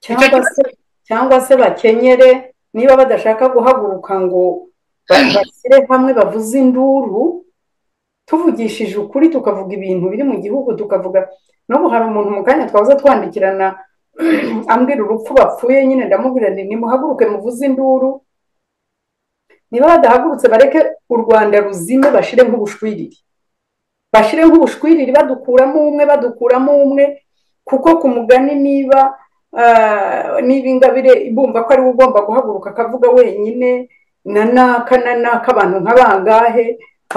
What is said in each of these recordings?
cyangwa se cyangwa se bakenyere niba badashaka guhaguruka ngo bashyire hamwe bavuze induru tuvugishije ukuri tukavuga ibintu biri mu gihugu tukavuga n'ubu hari umuntu mu kanya twaza twandikirana ambwira urupfu bapfuye nyine ndamubwira nimuhaguruke muvuze induru niba badahagurutse bareke u rwanda ruzime bashyire nk'ubushwiriri bashyire nk'ubushwiriri badukuramo umwe badukuramo umwe kuko ku mugani niba niba ingabire ibumva ko ariwe ugomba guhaguruka akavuga wenyine na naka na naka abantu nk'abangahe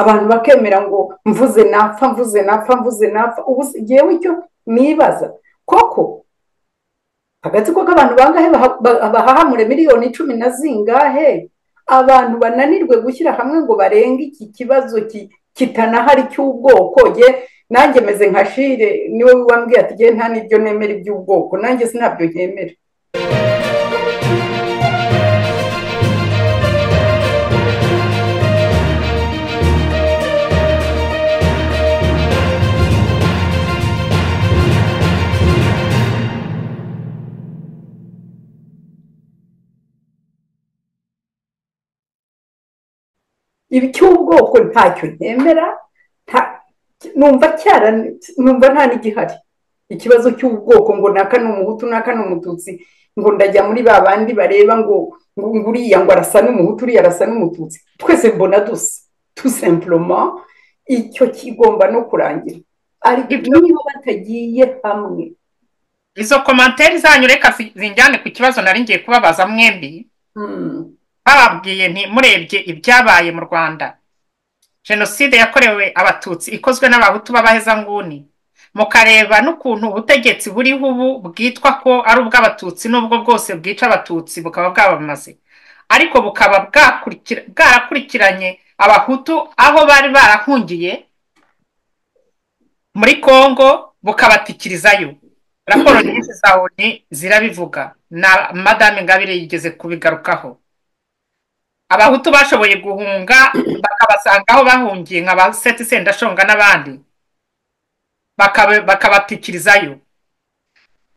abantu bakemera ngo mvuze napfa mvuze napfa mvuze napfa ubu ngewe icyo nibaza koko agatsiko k'abantu bangahe bahahamure miliyoni icumi na zingahe abantu bananirwe gushyira hamwe ngo barenge iki kibazo kitanahari cy'ubwoko ye nanjye meze nka shire niwe wambwiye ati ngewe nta n'ibyo nemera iby'ubwoko nanjye sinabyo nemera icy'ubwoko ntacyo nemera numva cyara numva nta n'igihari ikibazo cy'ubwoko ngo naka ni umuhutu naka ni umututsi ngo ndajya muri ba bandi bareba ngo uriya ngo arasa n'umuhutu uriya arasa n'umututsi twese mbona dusa tusemburoma icyo kigomba no kurangira ariko niba batagiye hamwe izo komantere zanyu reka zinjyane ku kibazo nari ngiye kubabaza mwembi bababwiye ntimurebye ibyabaye mu rwanda jenoside yakorewe abatutsi ikozwe n'abahutu b'abahezanguni mukareba n'ukuntu ubutegetsi buriho ubu bwitwa ko ari ubw'abatutsi n'ubwo bwose bwica abatutsi bukaba bwabamaze ariko bukaba bwarakurikiranye abahutu aho bari barahungiye muri kongo bukabatikirizayo raporo nyinshi za oni zirabivuga na madame ngabire yigeze kubigarukaho abahutu bashoboye guhunga bakabasanga aho bahungiye nka ba seti sendashonga n'abandi bakabatikirizayo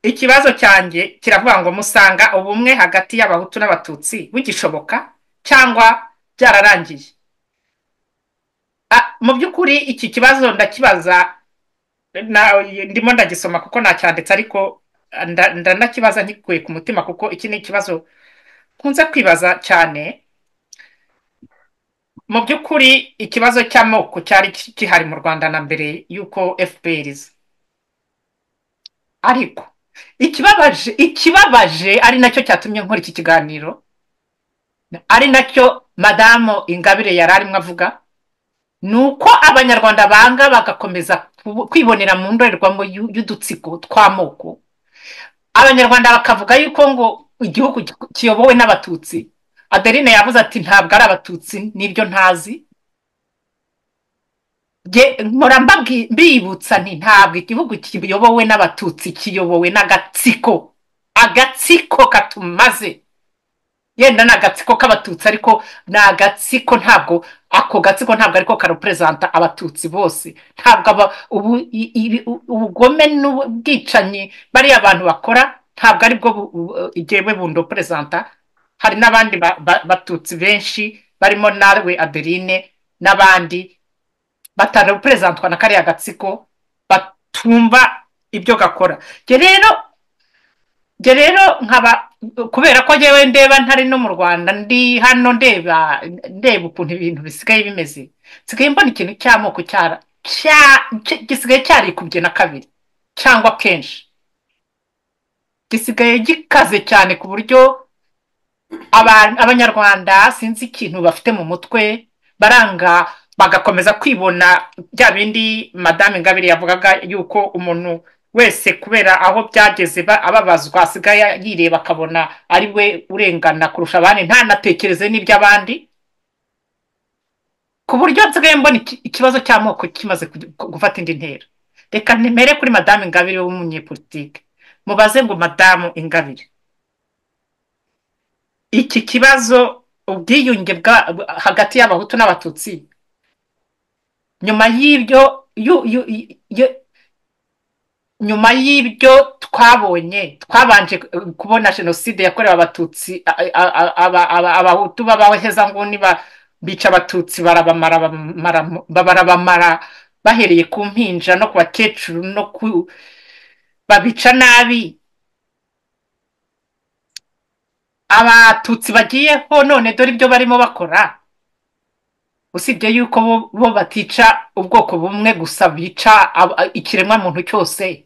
ikibazo cyanjye kiravuga ngo musanga ubumwe hagati y'abahutu n'abatutsi bugishoboka cyangwa byararangiye mu by'ukuri iki kibazo ndakibaza ndimo ndagisoma kuko nacyanditse ariko ndanakibaza nkikuye ku mutima kuko iki ni ikibazo nkunze kwibaza cyane mu by'ukuri ikibazo cy'amoko cyari gihari mu rwanda na mbere y'uko fpr iza ariko ikibabaje ikibabaje ari nacyo cyatumye nkora iki kiganiro ari nacyo madamu ingabire yari arimo avuga ni uko abanyarwanda banga bagakomeza kwibonera mu ndorerwamo y'udutsiko tw'amoko abanyarwanda bakavuga yuko ngo igihugu kiyobowe n'abatutsi adeline yavuze ati ntabwo ari abatutsi nibyo ntazi mpora mbibutsa nti ntabwo igihugu kiyobowe n'abatutsi kiyobowe n'agatsiko agatsiko katumaze yenda ni agatsiko k'abatutsi ariko ni agatsiko ntabwo ako gatsiko ntabwo ariko karuperezanta abatutsi bose ntabwo ubugome n'ubwicanyi bariya abantu bakora ntabwo aribwo igewe bundo perezanta hari n'abandi batutsi benshi barimo nawe adeline n'abandi batareperezantwa na kariya gatsiko batumva ibyo gakora njye rero nkaba kubera ko ngewe ndeba ntari no mu rwanda ndi hano ndeba ndeba ukuntu ibintu bisigaye bimeze nsigaye mbona ikintu cy'amoko gisigaye cyarikubye na kabiri cyangwa kenshi gisigaye gikaze cyane ku buryo abanyarwanda sinzi ikintu bafite mu mutwe baranga bagakomeza kwibona bya bindi madame ngabire yavugaga yuko umuntu wese kubera aho byageze ababazwa asigaye yireba akabona ari we urengana kurusha abandi ntanatekereze n'iby'abandi ku buryo nsigaye mbona ikibazo cy'amoko kimaze gufata indi ntera reka nimere kuri madame ingabire w'umunyepolitike mubaze ngo madamu ingabire iki kibazo ubwiyunge hagati y'abahutu n'abatutsi nyuma y'ibyo nyuma y'ibyo twabonye twabanje kubona jenoside yakorewe abatutsi a- a- a- aba- aba- abahutu b'abahezanguni ba- bica abatutsi barabamara bamara- barabamara bahereye ku mpinja no ku bakecuru no ku babica nabi abatutsi bagiyeho none dore ibyo barimo bakora usibye yuko bo- bo batica ubwoko bumwe gusa bica ab- ikiremwamuntu cyose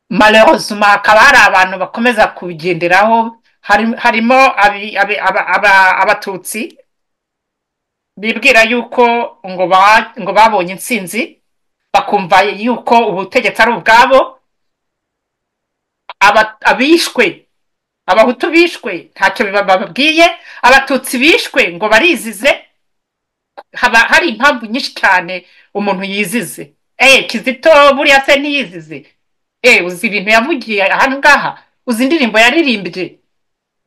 malheureusement hakaba hari abantu bakomeza kugenderaho hari- harimo abi- abi- aba- aba- abatutsi bibwira yuko ngo ba- ngo babonye intsinzi bakumva yuko ubutegetsi ari ubwabo Aba- abishwe abahutu bishwe ntacyo biba- bababwiye abatutsi bishwe ngo barizize haba hari impamvu nyinshi cyane umuntu yizize eh kizito buriya se ntiyizize eh uzi ibintu yavugiye aha ngaha uzi indirimbo yaririmbye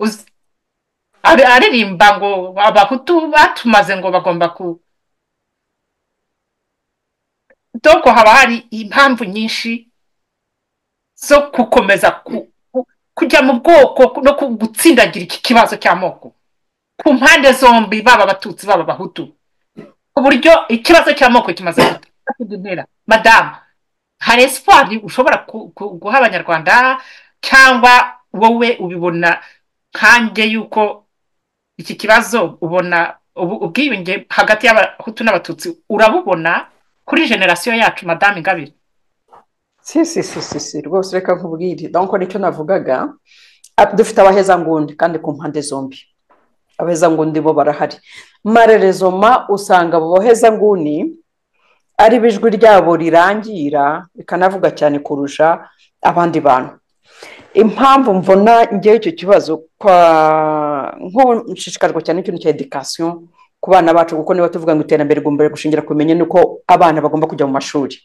uzi ari- aririmba ngo abahutu batumaze ngo bagomba ku doko haba hari impamvu nyinshi zo gukomeza ku- ku- kujya mu bwoko no ku- gutsindagira iki kibazo cy'amoko ku mpande zombi baba abatutsi baba abahutu ku buryo ikibazo cy'amoko kimaze gutera kuduntera madamu hari espoir ushobora ku- ku- guha abanyarwanda cyangwa wowe ubibona nkanjye yuko iki kibazo ubona ubu- ubwiyunge hagati y'abahutu n'abatutsi urabubona kuri generasiyo yacu madamu ingabire si si si si si rwose reka nkubwire donc nicyo navugaga Ah, dufite abahezangundi kandi ku mpande zombi abahezangundi bo barahari marerezoma usanga abo bahezanguni ari bo ijwi ryabo rirangira rikanavuga cyane kurusha abandi bantu impamvu mvona ngewe icyo kibazo kwa nk'ubu nshishikajwe cyane n'ikintu cya edikasiyo ku bana bacu kuko niba tuvuga ngo iterambere rigomba gushingira ku bumenyi nuko abana bagomba kujya mu mashuri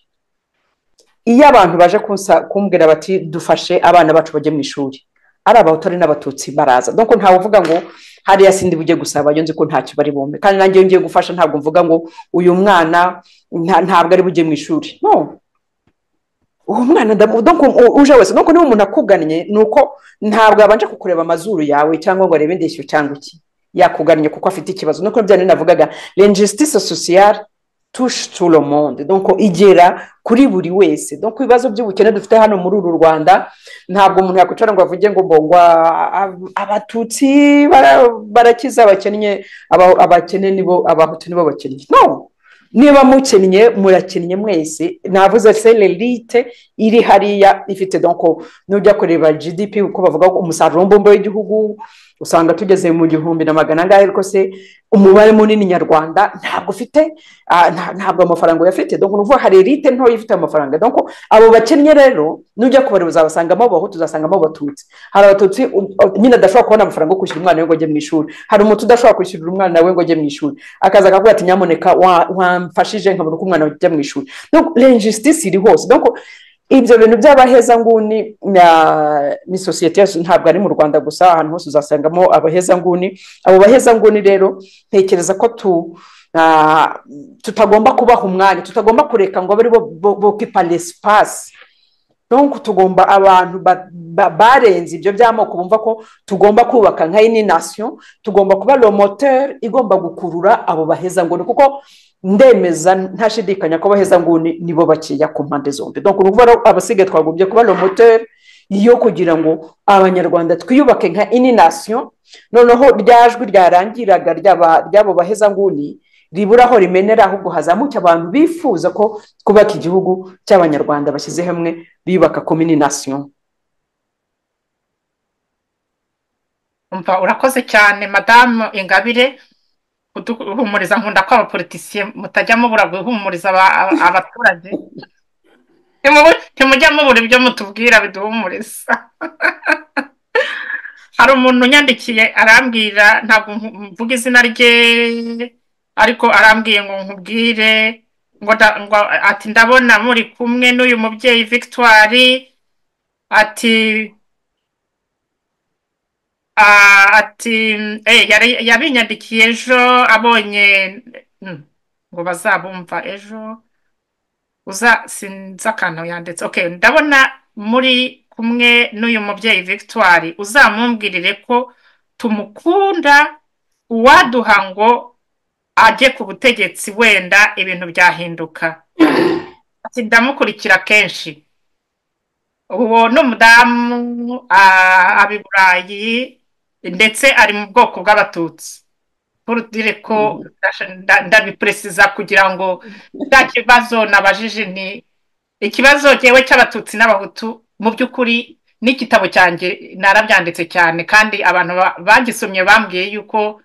iyo abantu baje kunsa- kumbwira bati dufashe abana bacu bajye mu ishuri ari abahutu n'abatutsi baraza donc ntawe uvuga ngo hariya sindi bujye gusaba nzi ko ntacyo bari bumve kandi nanjye iyo ngiye gufasha ntabwo mvuga ngo uyu mwana nta- ntabwo ari bujye mu ishuri no uwo mwana ndamu- donc u- uje wese donc niba umuntu akugannye ni uko ntabwo yabanje kukureba amazuru yawe cyangwa ngo arebe indeshyo cyangwa iki yakugannye kuko afite ikibazo nuko bya nari navugaga l'injustice sociale touche tout le monde donc igera kuri buri wese donc ibibazo by'ubukene dufite hano muri uru rwanda ntabwo umuntu yakwicara ngo avuge ngo mbongwa abatutsi bara- barakiza abakennye aba- abakene nibo abahutu nibo bakennye no niba mukennye murakennye mwese navuze se l'élite iri hariya ifite donc nujya kureba gdp uko bavuga ko umusaruro mbumbe w'igihugu usanga tugeze mu gihumbi na magana angahe ariko se umubare munini nyarwanda ntabwo ufite ah, nta- ntabwo amafaranga uyafite donc nuvuga hari elite ntoya ifite amafaranga donc abo bakennye rero nujya kubareba uzabasangamo abahutu uzasangamo abatutsi hari abatutsi u- u- nyine adashobora kubona amafaranga yo kwishyura umwana we ngo ajye mu ishuri hari umutu udashobora kwishyurira umwana we ngo ajye mu ishuri akaza akavuga ati nyamuneka wa- wamfashije nkabona uko umwana ajya mu ishuri donc l'injustice iri hose donc ibyo bintu by'abahezanguni na- ni sosiyete yacu ntabwo ari mu rwanda gusa ahantu hose uzasangamo abahezanguni abo bahezanguni rero ntekereza ko tu ah, tutagomba kubaha umwanya tutagomba kureka ngo abe aribo bokipa l'espace donc tugomba abantu ba- ba- barenze ibyo by'amoko bumva ko tugomba kubaka nka ininasiyo tugomba kuba romoteur igomba gukurura abo bahezanguni kuko ndemeza ntashidikanya ko abahezanguni nibo bakeya ku mpande zombi donc ni ukuvuga ko abasigaye twagombye kuba romoteur yo kugira ngo abanyarwanda twiyubake nka ininasiyo noneho rya jwi ryarangiraga ry'aba- ry'abo bahezanguni ribura aho rimenera ahubwo hazamuke abantu bifuza ko kubaka igihugu cy'abanyarwanda bashyize hamwe biyubaka komini nasiyo umva urakoze cyane madamu ingabire kuduhumuriza nkunda ko abapolitisiye mutajya mubura guhumuriza aba- aba- abaturage Ntimubu- ntimujya mubura ibyo mutubwira biduhumuriza hari umuntu unyandikiye arambwira ntabwo nku- mvuga izina rye ariko arambwiye ngo nkubwire ngo nda- ngo ati ndabona muri kumwe n'uyu mubyeyi victoire ati ah, ati eh, yari- yabinyandikiye ejo abonye mm, ngo bazabumva ejo uza sinzi akantu yanditse okay ndabona muri kumwe n'uyu mubyeyi victoire uzamumbwirire ko tumukunda uwaduha ngo ajye ku butegetsi wenda ibintu byahinduka ati ndamukurikira kenshi uwo ni umudamu ah, aba i burayi ndetse ari mu bwoko bw'abatutsi kurutire ko ndasha- ndabiperesiza kugira ngo cya kibazo nabajije ni ikibazo cyewe cy'abatutsi n'abahutu mu by'ukuri n'igitabo cyanjye narabyanditse cyane kandi abantu ba- bagisomye bambwiye yuko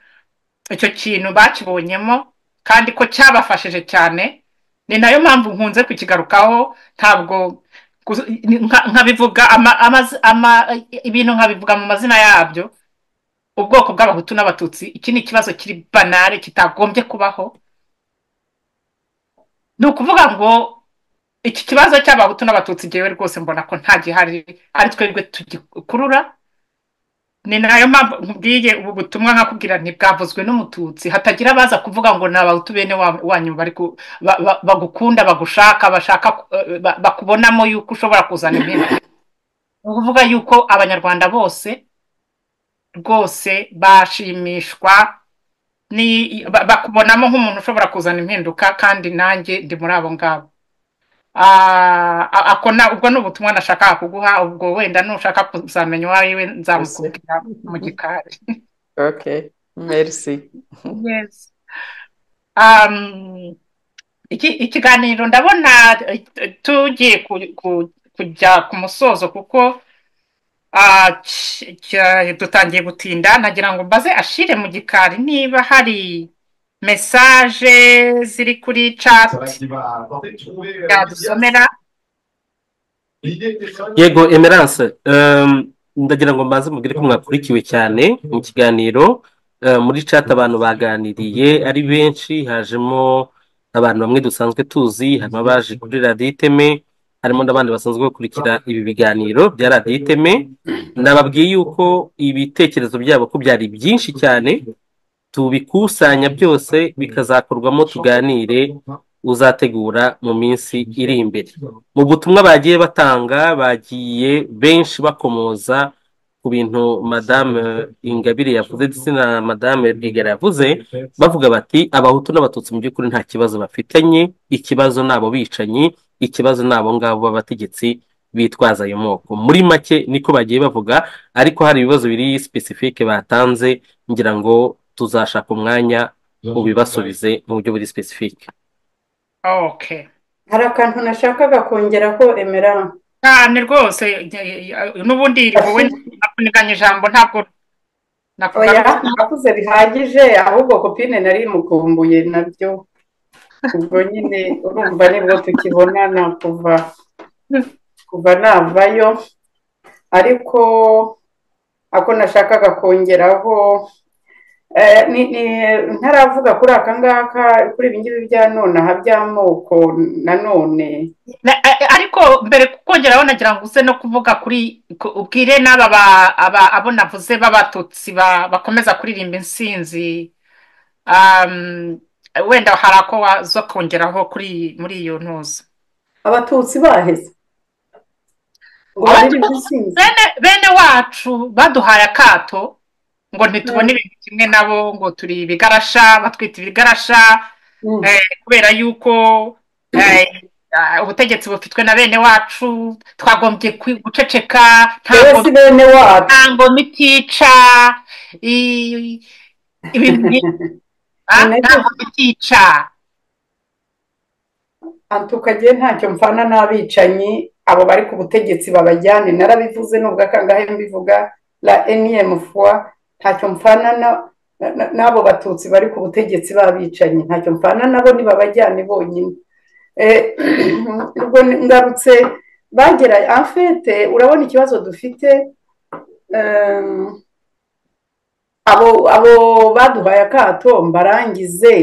icyo kintu bakibonyemo kandi ko cyabafashije cyane ni nayo mpamvu nkunze kukigarukaho ntabwo gusa- nka- nkabivuga ama- amaz- ama- ibintu nkabivuga mu mazina yabyo ubwoko bw'abahutu n'abatutsi iki ni ikibazo kiri banare kitagombye kubaho ni ukuvuga ngo iki kibazo cy'abahutu n'abatutsi ngewe rwose mbona ko nta gihari ari twebwe tugikurura ni nayo mpamvu nkubwiye ubu butumwa nkakubwira ntibwavuzwe n'umututsi hatagira abaza kuvuga ngo ni abahutu bene wa- wanyu bari ku- ba- ba- bagukunda bagushaka bashaka eh, ba- bakubonamo yuko ushobora kuzana impinduka ni ukuvuga yuko abanyarwanda bose rwose bashimishwa ni ba- bakubonamo nk'umuntu ushobora kuzana impinduka kandi nanjye ndi muri abo ngabo Ah, a- ako na- ubwo ni ubutumwa nashakaga kuguha ubwo wenda nushaka kuzamenya uwawe nzamukubwira mu gikari okay merci Yes. Um, iki- ikiganiro ndabona eh, tugiye ku- ku- kujya ku musozo kuko ah, cy- cya- dutangiye gutinda nagira ngo mbaze ashire mu gikari niba hari mesaje ziri kuri chat yadusomera yego emerance ehm, ndagira ngo mbanze mubwire ko mwakurikiwe cyane mu kiganiro Eh, muri chat abantu baganiriye ari benshi hajemo abantu bamwe dusanzwe tuzi harimo abaje kuri radiyo iteme harimo n'abandi basanzwe bakurikira ibi biganiro bya radiyo iteme nababwiye yuko ibitekerezo byabo ko byari byinshi cyane tubikusanya byose bikazakorwamo tuganire uzategura mu minsi iri imbere mu butumwa bagiye batanga bagiye benshi bakomoza ku bintu madame ingabire yavuze ndetse na madame rwigara yavuze bavuga bati abahutu n'abatutsi mu by'ukuri nta kibazo bafitanye ikibazo ni abo bicanyi ikibazo ni abo ngabo b'abategetsi bitwaza ayo moko muri make niko bagiye bavuga ariko hari ibibazo biri sipesifike batanze ngira ngo tuzashaka umwanya ubibasubize mu buryo buri sipesifike okay hari akantu nashakaga kongeraho emerara cyane rwose eh, eh, n'ubundi wowe nakuniganye ijambo ntabwo oya nakugaruka nakuze bihagije ahubwo kopine nari mukumbuye nabyo ubwo nyine urumva nibwo tukibonana kuva kuva navayo ariko ako nashakaga kongeraho eh, ni- ni- ntaravuga kuri aka ngaka kuri ibi ngibi bya nonaha by'amoko nanone Na- a- a- ariko mbere kukongeraho nagira ngo uze no kuvuga kuri ku- ubwire n'aba ba- aba- abo navuze b'abatutsi ba- bakomeza kuririmba insinzi um, wenda hari ako waza kongeraho kuri muri iyo ntuza abatutsi baheze ngo baririmbe insinzi bene, bene wacu baduhaye akato ngo ntitubone ibintu kimwe nabo ngo turi ibigarasha batwita ibigarasha Mm. kubera yuko eh, ah, ubutegetsi bufitwe na bene wacu twagombye kwi- guceceka yewe ntabwo si bene wacu nta ngoma itica i- ibintu nk'ibi, ah, Ni nta nabyo. ngoma itica tukagiye ntacyo mpfana n'abicanyi abo bari ku butegetsi babajyane narabivuze nubwo akangahe mbivuga la eniyemu fuwa ntacyo mpfana na- na- na- n'abo batutsi bari ku butegetsi b'abicanyi ntacyo mpfana nabo nibabajyane bonyine Eh, ubwo ngarutse bagera afete urabona ikibazo dufite eh, abo abo baduhaye akato mbarangize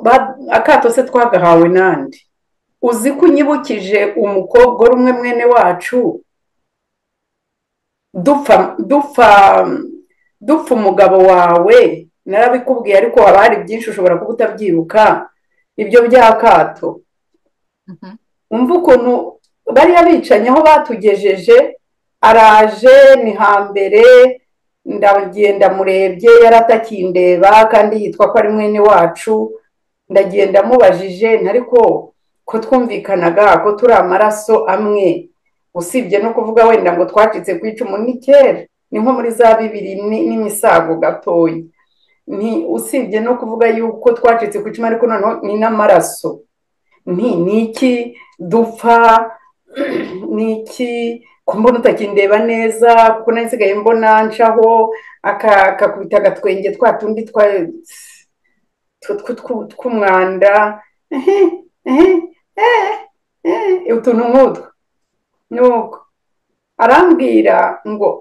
Ba- akato se twagahawe nande uzi ko unyibukije umukobwa uri umwe mwene wacu dupfa dupfa dupfa umugabo wawe narabikubwiye ariko haba hari byinshi ushobora kuba utabyibuka ibyo by'akato Mhm. wumva ukuntu bariya bicanyi aho batugejeje araje ni hambere ndagenda murebye yaratakiye indeba kandi yitwa ko ari mwene wacu ndagenda mubajije ntariko ko twumvikanaga ko turi amaraso amwe usibye no kuvuga wenda ngo twacitse ku icumu ni kera ni nko muri za bibiri n'imisago gatoya ni usibye no kuvuga yuko twacitse ku icumu ariko noneho ni n'amaraso ni iki dupfa ni iki mbona utakindeba neza kuko nsigaye mbona ncaho akakubita agatwenge twa tundi tw'umwanda utuntu nk'utwo nuko arambwira ngo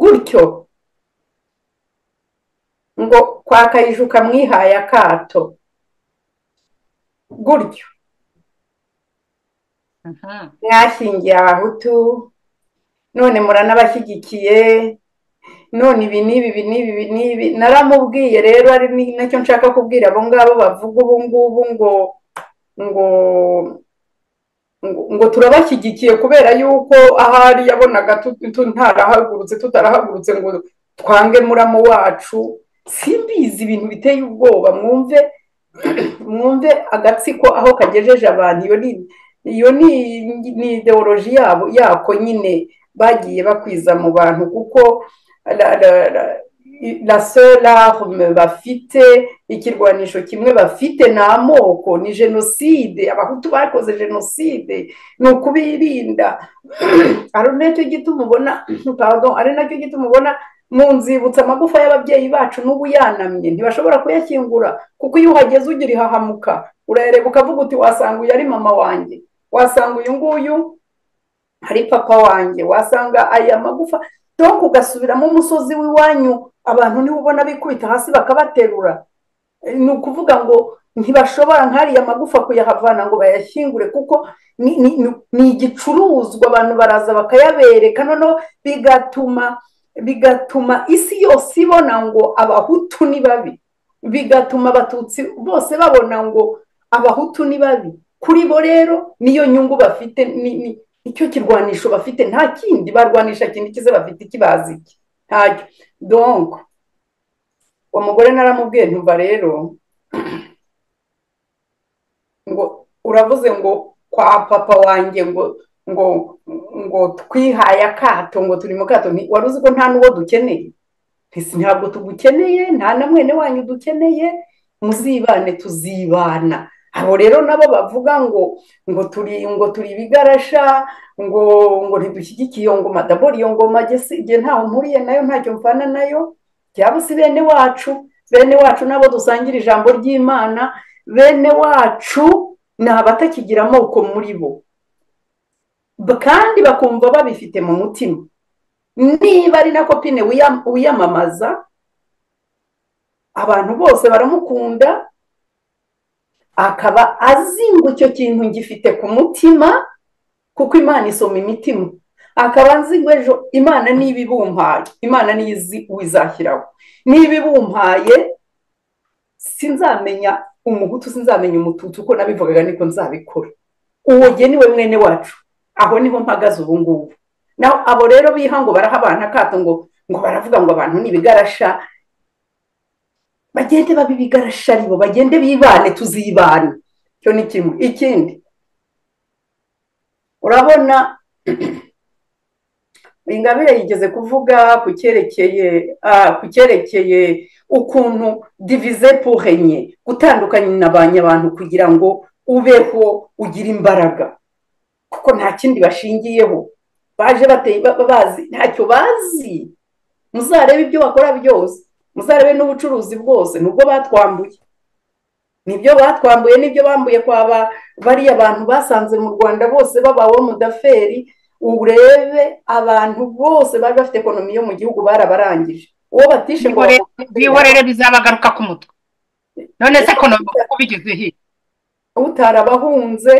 gutyo ngo kwa kayiju kamwihaye akato gutyo mwashingiye abahutu none muranabashyigikiye none ibi n'ibi ibi n'ibi n'ibi naramubwiye rero ari nacyo nshaka kubwira abo ngabo bavuga ubu ngubu ngo ngo ngo turabashyigikiye kubera yuko ahari yabonaga ntarahagurutse tutarahagurutse ngo twange muramo wacu simbizi ibintu biteye ubwoba mwumve mwumve agatsiko aho kagejeje abantu iyo ni ideoloji yabo yako nyine bagiye bakwiza mu bantu kuko la solarme bafite ikirwanisho kimwe bafite ni amoko ni jenoside abahutu bakoze jenoside ni ukubirinda ari nacyo gituma ubona ari nacyo gituma ubona mu nzibutsa amagufa y'ababyeyi bacu n'ubu yanamye ntibashobora kuyakingura kuko iyo uhageze ugira ihahamuka urayareba ukavuga uti wasanga uyu ari mama wanjye wasanga uyu nguyu ari papa wanjye wasanga aya magufa doka ugasubiramo umusozi w'iwanyu abantu niba ubona bikubita hasi bakabaterura ni ukuvuga ngo ntibashobora nk'ariya magufa kuyahavana ngo bayashyingure kuko ni igicuruzwa abantu baraza bakayabereka noneho bigatuma bigatuma isi yose ibona ngo abahutu ni babi bigatuma abatutsi bose babona ngo abahutu ni babi kuri bo rero niyo nyungu bafite icyo kirwanisho bafite nta kindi barwanisha kindi kize bafite ikibazi iki ntacyo donko uwo mugore naramubwiye ntuba rero ngo uravuze ngo kwa papa wanjye ngo ngo ngo twihaye akato ngo turi mu kato wari uzi ko nta n'uwo dukeneye ntabwo tugukeneye nta na mwene wanyu dukeneye muzibane tuzibana abo rero nabo bavuga ngo ngo turi ngo turi ibigarasha ngo ngo ntidushyigikiye iyo ngoma dabora iyo ngoma igihe ntawe mpuriye nayo ntacyo mvana nayo byaba si bene wacu bene wacu nabo dusangira ijambo ry'imana bene wacu ni abatakigira amoko muri bo kandi bakumva babifite mu mutima niba ari na kopine wiyamamaza abantu bose baramukunda akaba azi ngo icyo kintu gifite ku mutima kuko imana isoma imitima akaba azi ngo ejo imana niba ibumpaye imana niyo izi wizashyiraho niba ibumpaye sinzamenya umuhutu sinzamenya umututu uko nabivugaga niko nzabikora uwo jye niwe mwene wacu aho niho mpagaze ubu ngubu naho abo rero biha ngo baraha abantu akato ngo ngo baravuga ngo abantu ni ibigarasha bagende babe ibigarasha aribo bagende bibane tuzibane icyo ni kimwe ikindi urabona ingabire yigeze kuvuga ku cyerekeye ku cyerekeye ukuntu divize purenye gutandukanya abantu kugira ngo ubeho ugire imbaraga kuko nta kindi bashingiyeho baje bazi ntacyo bazi muzarebe ibyo bakora byose muzarebe n'ubucuruzi bwose nubwo batwambuye nibyo batwambuye nibyo bambuye kwaba bariya bantu basanze mu rwanda bose babawe mudaferi urebe abantu bose bari bafite ekonomi yo mu gihugu barabarangije uwo batishe ngo bihorere bizabagaruka ku mutwe none se ekonomi uko bigeze hirya utarabahunze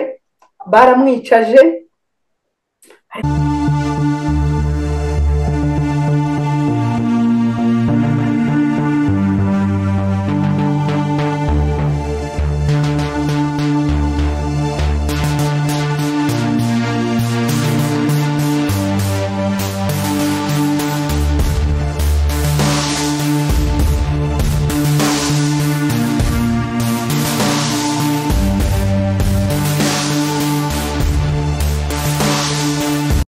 baramwicaje